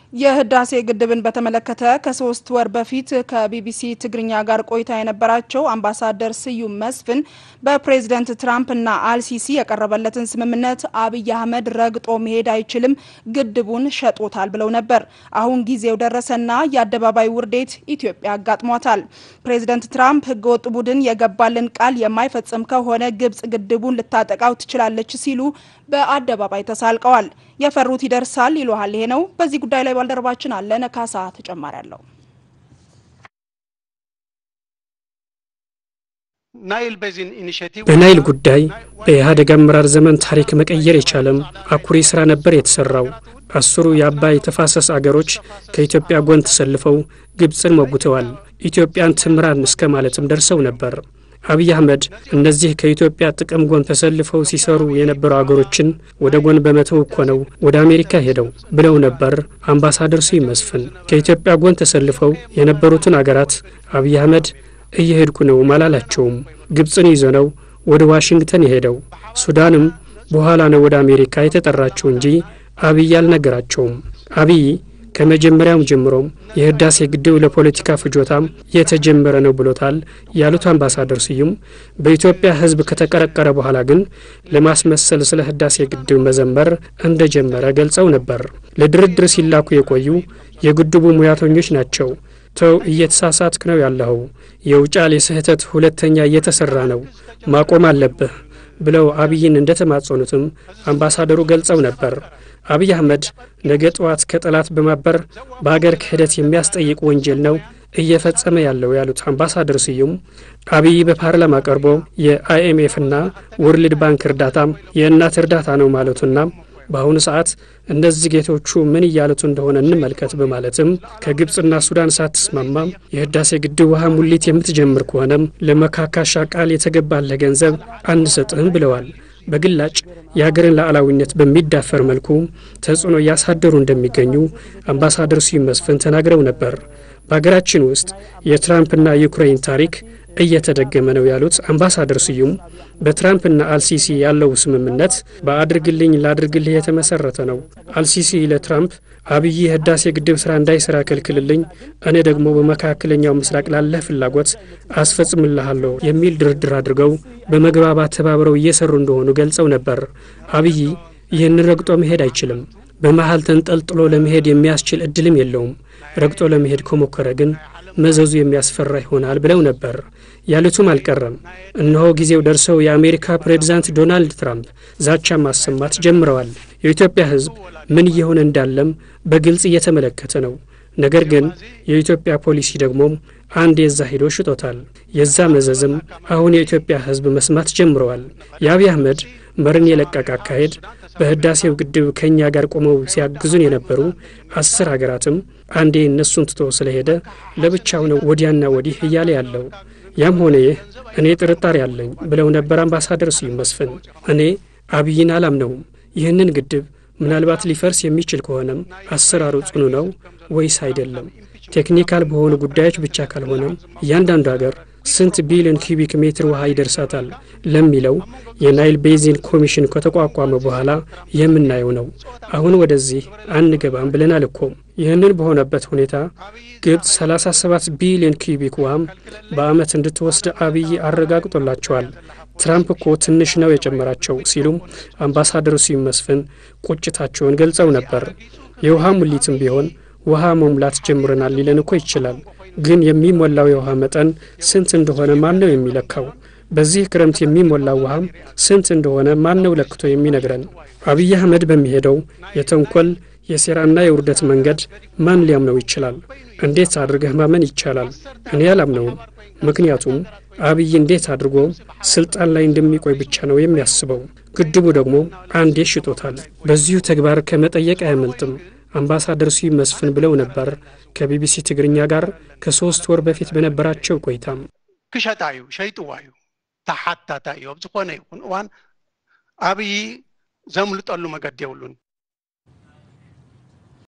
የህዳሴ ግድብን በተመለከተ ከሶስት ወር በፊት ከቢቢሲ ትግርኛ ጋር ቆይታ የነበራቸው አምባሳደር ስዩም መስፍን በፕሬዝደንት ትራምፕና አልሲሲ የቀረበለትን ስምምነት አብይ አህመድ ረግጦ መሄድ አይችልም፣ ግድቡን ሸጦታል ብለው ነበር። አሁን ጊዜው ደረሰና የአደባባይ ውርዴት ኢትዮጵያ አጋጥሟታል። ፕሬዝደንት ትራምፕ ህገወጥ ቡድን የገባልን ቃል የማይፈጽም ከሆነ ግብጽ ግድቡን ልታጠቃው ትችላለች ሲሉ በአደባባይ ተሳልቀዋል። የፈሩት ይደርሳል ይሉሃል። ይሄ ነው። በዚህ ጉዳይ ላይ ባልደረባችን አለነ ካሳ ተጨማሪ አለው። በናይል ጉዳይ በኢህአዴግ አመራር ዘመን ታሪክ መቀየር የቻለም አኩሪ ስራ ነበር የተሰራው። አስሩ የአባይ ተፋሰስ አገሮች ከኢትዮጵያ ጎን ተሰልፈው ግብፅን ሞጉተዋል። ኢትዮጵያን ትምራን እስከ ማለትም ደርሰው ነበር። አብይ አህመድ እነዚህ ከኢትዮጵያ ጥቅም ጎን ተሰልፈው ሲሰሩ የነበሩ አገሮችን ወደ ጎን በመተው እኮ ነው ወደ አሜሪካ ሄደው ብለው ነበር አምባሳደር ስዩም መስፍን። ከኢትዮጵያ ጎን ተሰልፈው የነበሩትን አገራት አብይ አህመድ እየሄድኩ ነው አላላቸውም። ግብፅን ይዞ ነው ወደ ዋሽንግተን የሄደው። ሱዳንም በኋላ ነው ወደ አሜሪካ የተጠራቸው እንጂ አብይ አልነገራቸውም። አብይ ከመጀመሪያውም ጀምሮም የህዳሴ ግድብ ለፖለቲካ ፍጆታም የተጀመረ ነው ብሎታል ያሉት አምባሳደር ስዩም በኢትዮጵያ ሕዝብ ከተቀረቀረ በኋላ ግን ለማስመሰል ስለ ህዳሴ ግድብ መዘመር እንደጀመረ ገልጸው ነበር። ለድርድር ሲላኩ የቆዩ የግድቡ ሙያተኞች ናቸው። ተው እየተሳሳትክ ነው ያለኸው፣ የውጫሌ ስህተት ሁለተኛ እየተሰራ ነው፣ ማቆም አለብህ ብለው አብይን እንደተማጸኑትም አምባሳደሩ ገልጸው ነበር። አብይ አህመድ ነገ ጠዋት ከጠላት በማበር በአገር ክህደት የሚያስጠይቅ ወንጀል ነው እየፈጸመ ያለው ያሉት አምባሳደር ስዩም አብይ በፓርላማ ቀርቦ የአይኤምኤፍና ወርልድ ባንክ እርዳታም የእናት እርዳታ ነው ማለቱና በአሁኑ ሰዓት እነዚህ ጌቶቹ ምን እያሉት እንደሆነ እንመልከት በማለትም ከግብፅና ሱዳን ሳትስማማ የህዳሴ ግድብ ውሃ ሙሊት የምትጀምር ከሆነም ለመካካሻ ቃል የተገባለህ ገንዘብ አንሰጥህም ብለዋል። በግላጭ የሀገርን ሉዓላዊነት በሚዳፈር መልኩ ተጽዕኖ እያሳደሩ እንደሚገኙ አምባሳደር ስዩም መስፍን ተናግረው ነበር። በሀገራችን ውስጥ የትራምፕና ዩክሬን ታሪክ እየተደገመ ነው ያሉት አምባሳደር ስዩም በትራምፕና አልሲሲ ያለው ስምምነት በአድርግልኝ ላድርግልህ የተመሰረተ ነው። አልሲሲ ለትራምፕ አብይ የህዳሴ ግድብ ስራ እንዳይሰራ ከልክልልኝ፣ እኔ ደግሞ በመካከለኛው ምስራቅ ላለህ ፍላጎት አስፈጽምልሃለሁ የሚል ድርድር አድርገው በመግባባት ተባብረው እየሰሩ እንደሆኑ ገልጸው ነበር። አብይ ይህንን ረግጦ መሄድ አይችልም። በመሀል ተንጠልጥሎ ለመሄድ የሚያስችል እድልም የለውም። ረግጦ ለመሄድ ከሞከረ ግን መዘዙ የሚያስፈራ ይሆናል ብለው ነበር። ያሉትም አልቀረም። እነሆ ጊዜው ደርሰው የአሜሪካ ፕሬዚዳንት ዶናልድ ትራምፕ ዛቻ ማሰማት ጀምረዋል። የኢትዮጵያ ሕዝብ ምን እየሆነ እንዳለም በግልጽ እየተመለከተ ነው። ነገር ግን የኢትዮጵያ ፖሊሲ ደግሞ አንድ የዛ ሂዶ ሽጦታል። የዛ መዘዝም አሁን የኢትዮጵያ ሕዝብ መስማት ጀምረዋል። የአብይ አህመድ መርን የለቀቀ አካሄድ በህዳሴው ግድብ ከእኛ ጋር ቆመው ሲያግዙን የነበሩ አስር ሀገራትም አንዴ እነሱን ትቶ ስለሄደ ለብቻው ነው ወዲያና ወዲህ እያለ ያለው። ያም ሆነ ይህ እኔ ጥርጣሬ አለኝ ብለው ነበር አምባሳደር ስዩም መስፍን። እኔ አብይን አላምነውም። ይህንን ግድብ ምናልባት ሊፈርስ የሚችል ከሆነም አሰራሩ ጽኑ ነው ወይስ አይደለም? ቴክኒካል በሆኑ ጉዳዮች ብቻ ካልሆነም እያንዳንዱ ሀገር ስንት ቢሊዮን ኪዩቢክ ሜትር ውሃ ይደርሳታል ለሚለው የናይል ቤዚን ኮሚሽን ከተቋቋመ በኋላ የምናየው ነው። አሁን ወደዚህ አንገባም ብለናል እኮ። ይህንን በሆነበት ሁኔታ ግብፅ 37 ቢሊዮን ኪዩቢክ ውሃም በዓመት እንድትወስድ አብይ አረጋግጦላቸዋል። ትራምፕ እኮ ትንሽ ነው የጨመራቸው ሲሉም አምባሳደሩ ስዩም መስፍን ቁጭታቸውን ገልጸው ነበር። የውሃ ሙሊትም ቢሆን ውሃ መሙላት ጀምረናል ሊለን እኮ ይችላል ግን የሚሞላው የውሃ መጠን ስንት እንደሆነ ማን ነው የሚለካው? በዚህ ክረምት የሚሞላው ውሃም ስንት እንደሆነ ማን ነው ለክቶ የሚነግረን? አብይ አህመድ በሚሄደው የተንኮል የሴራና የውርደት መንገድ ማን ሊያምነው ይችላል? እንዴት አድርገህ ማመን ይቻላል? እኔ አላምነውም። ምክንያቱም አብይ እንዴት አድርጎ ስልጣን ላይ እንደሚቆይ ብቻ ነው የሚያስበው። ግድቡ ደግሞ አንዴ ሽጦታል። በዚሁ ተግባር ከመጠየቅ አያመልጥም። አምባሳደር ስዩም መስፍን ብለው ነበር ከቢቢሲ ትግርኛ ጋር ከሶስት ወር በፊት በነበራቸው ቆይታም ክሸጣ እዩ ሸይጥዋ እዩ ተሓታታ እዩ ኣብ ዝኾነ ይኹን እዋን ኣብይ ዘምልጠሉ መገዲ የብሉን